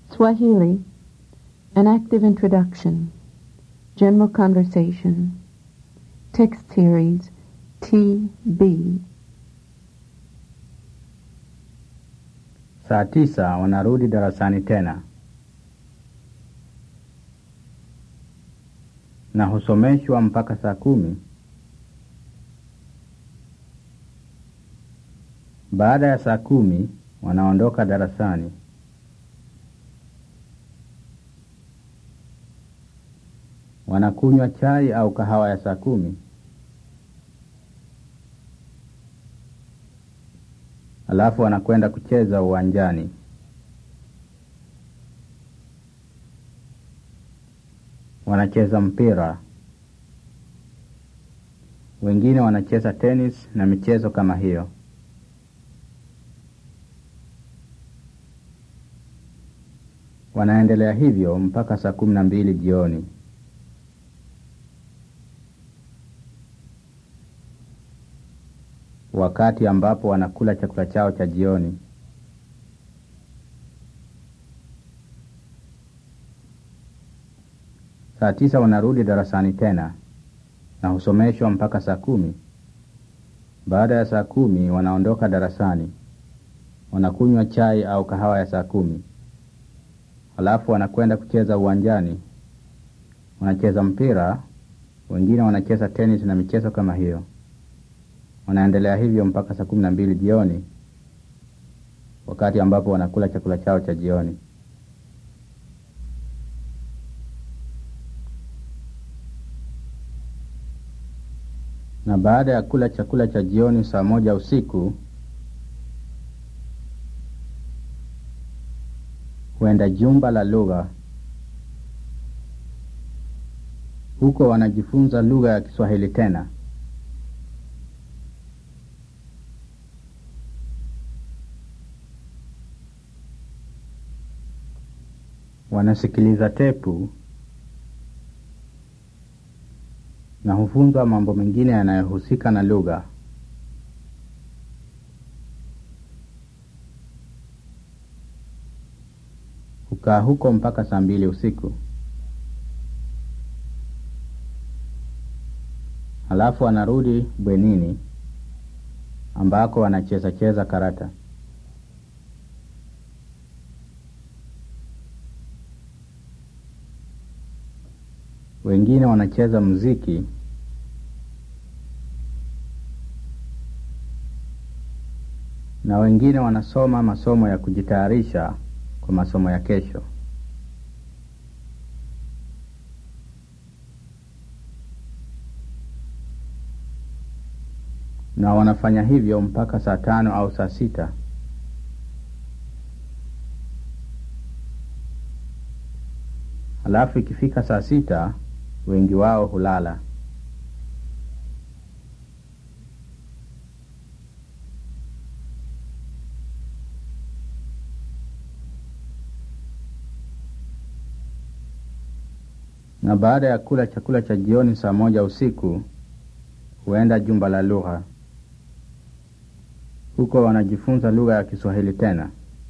Swahili, an active introduction, general conversation, text series TB. Saa tisa wanarudi darasani tena na husomeshwa mpaka saa kumi. Baada ya saa kumi wanaondoka darasani. Wanakunywa chai au kahawa ya saa kumi. Alafu wanakwenda kucheza uwanjani. Wanacheza mpira, wengine wanacheza tenis na michezo kama hiyo. Wanaendelea hivyo mpaka saa kumi na mbili jioni. Wakati ambapo wanakula chakula chao cha jioni. Saa tisa wanarudi darasani tena na husomeshwa mpaka saa kumi. Baada ya saa kumi wanaondoka darasani, wanakunywa chai au kahawa ya saa kumi. Halafu wanakwenda kucheza uwanjani, wanacheza mpira, wengine wanacheza tenis na michezo kama hiyo. Wanaendelea hivyo mpaka saa kumi na mbili jioni, wakati ambapo wanakula chakula chao cha jioni. Na baada ya kula chakula cha jioni saa moja usiku huenda jumba la lugha. Huko wanajifunza lugha ya Kiswahili tena. Wanasikiliza tepu na hufunzwa mambo mengine yanayohusika na lugha. Hukaa huko mpaka saa mbili usiku. Halafu wanarudi bwenini ambako wanacheza cheza karata. Wengine wanacheza muziki na wengine wanasoma masomo ya kujitayarisha kwa masomo ya kesho. Na wanafanya hivyo mpaka saa tano au saa sita. Halafu ikifika saa sita wengi wao hulala. Na baada ya kula chakula cha jioni saa moja usiku huenda jumba la lugha. Huko wanajifunza lugha ya Kiswahili tena.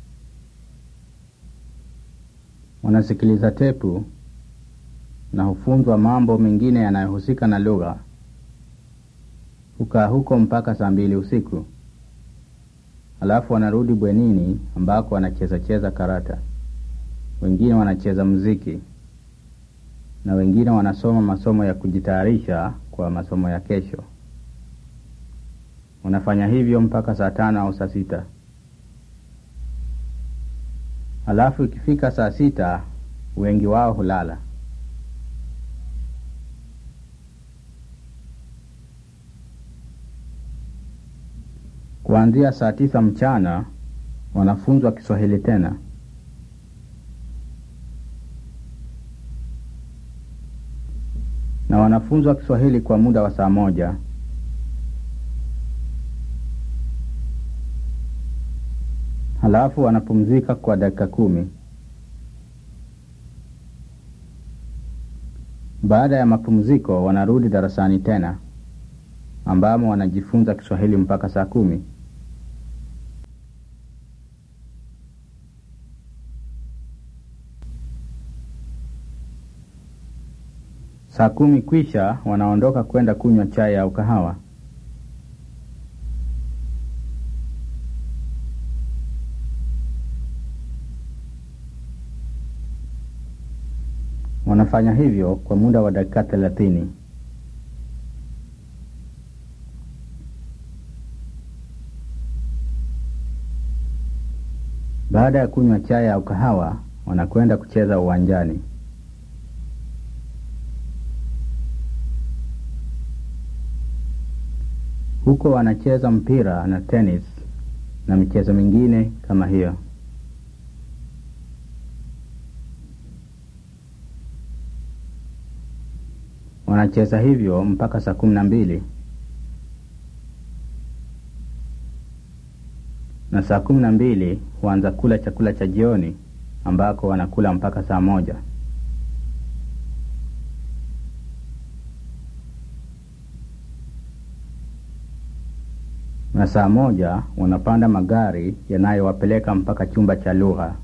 Wanasikiliza tepu na hufunzwa mambo mengine yanayohusika na lugha. Hukaa huko mpaka saa mbili usiku. Halafu wanarudi bwenini ambako wanacheza cheza karata. Wengine wanacheza muziki na wengine wanasoma masomo ya kujitayarisha kwa masomo ya kesho. Wanafanya hivyo mpaka saa tano au saa sita. Halafu ikifika saa sita wengi wao hulala. Kuanzia saa tisa mchana wanafunzwa Kiswahili tena. Na wanafunzwa Kiswahili kwa muda wa saa moja. Halafu wanapumzika kwa dakika kumi. Baada ya mapumziko wanarudi darasani tena ambamo wanajifunza Kiswahili mpaka saa kumi. Saa kumi kwisha wanaondoka kwenda kunywa chai au kahawa. Wanafanya hivyo kwa muda wa dakika thelathini. Baada ya kunywa chai au kahawa, wanakwenda kucheza uwanjani. Huko wanacheza mpira na tenis na michezo mingine kama hiyo. Wanacheza hivyo mpaka saa kumi na mbili na saa kumi na mbili huanza kula chakula cha jioni ambako wanakula mpaka saa moja. Na saa moja wanapanda magari yanayowapeleka mpaka chumba cha lugha.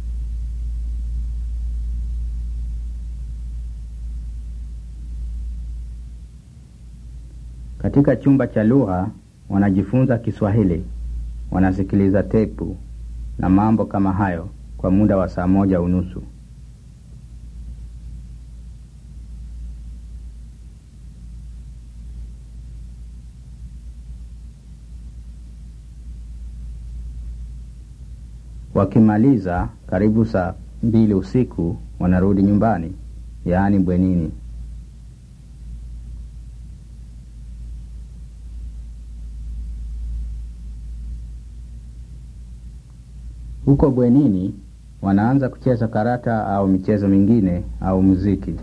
Katika chumba cha lugha wanajifunza Kiswahili, wanasikiliza tepu na mambo kama hayo kwa muda wa saa moja unusu. Wakimaliza karibu saa mbili usiku wanarudi nyumbani, yaani bwenini. Huko bwenini wanaanza kucheza karata au michezo mingine au muziki.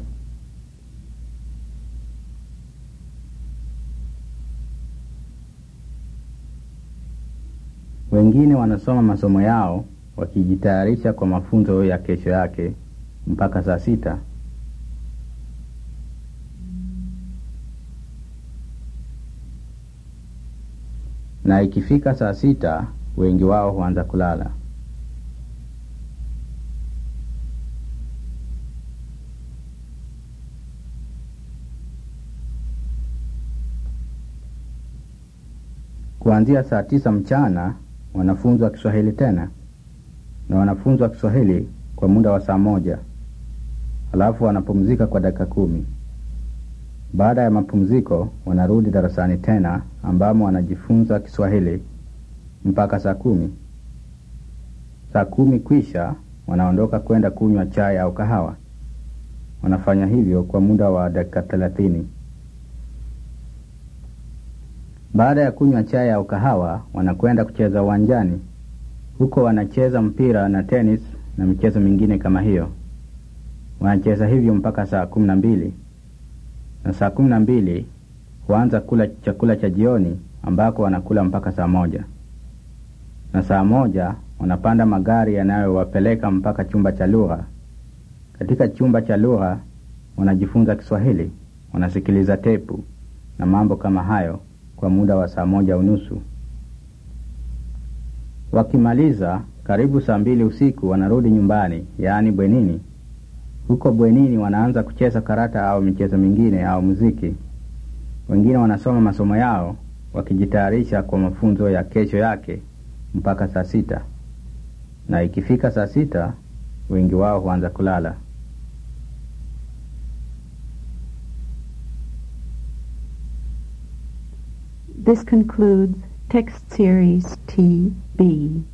Wengine wanasoma masomo yao wakijitayarisha kwa mafunzo ya kesho yake mpaka saa sita. Na ikifika saa sita wengi wao huanza kulala. Kuanzia saa tisa mchana wanafunzwa Kiswahili tena na wanafunzwa Kiswahili kwa muda wa saa moja, halafu wanapumzika kwa dakika kumi. Baada ya mapumziko wanarudi darasani tena ambamo wanajifunza Kiswahili mpaka saa kumi. Saa kumi kwisha wanaondoka kwenda kunywa chai au kahawa. Wanafanya hivyo kwa muda wa dakika thelathini. Baada ya kunywa chai au kahawa, wanakwenda kucheza uwanjani. Huko wanacheza mpira na tenis na michezo mingine kama hiyo. Wanacheza hivyo mpaka saa kumi na mbili, na saa kumi na mbili huanza kula chakula cha jioni ambako wanakula mpaka saa moja, na saa moja wanapanda magari yanayowapeleka mpaka chumba cha lugha. Katika chumba cha lugha wanajifunza Kiswahili, wanasikiliza tepu na mambo kama hayo kwa muda wa saa moja unusu. Wakimaliza karibu saa mbili usiku wanarudi nyumbani, yaani bwenini. Huko bwenini wanaanza kucheza karata au michezo mingine au muziki. Wengine wanasoma masomo yao wakijitayarisha kwa mafunzo ya kesho yake mpaka saa sita, na ikifika saa sita wengi wao huanza kulala. This concludes text series TB.